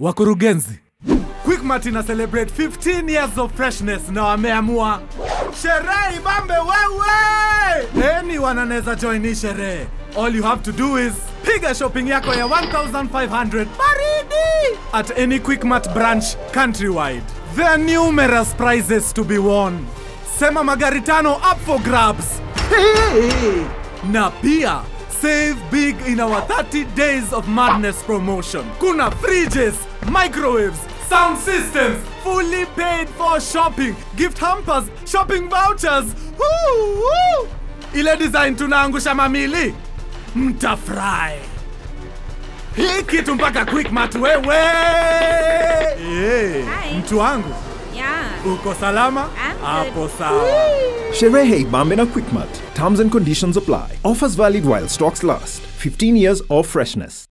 Wakurugenzi, Quickmart ina celebrate 15 years of freshness na wameamua sherehe ibambe wewe. Anyone anaweza join hii sherehe. All you have to do is piga shopping yako ya 1500 baridi at any Quickmart branch countrywide. There are numerous prizes to be won. Sema magari tano up for grabs. Na pia save big in our 30 days of madness promotion. Kuna fridges, microwaves, sound systems, fully paid for shopping, gift hampers, shopping vouchers. Woo, woo. Ile design tunaangusha mamili. Mtafurahi. Hii kitu mpaka Quickmart wewe. Eh, Hi. mtu wangu, Yeah. uko salama? I'm good. Hapo sawa. Sherehe Ibambe na Quickmart. Terms and conditions apply. Offers valid while stocks last. 15 years of freshness.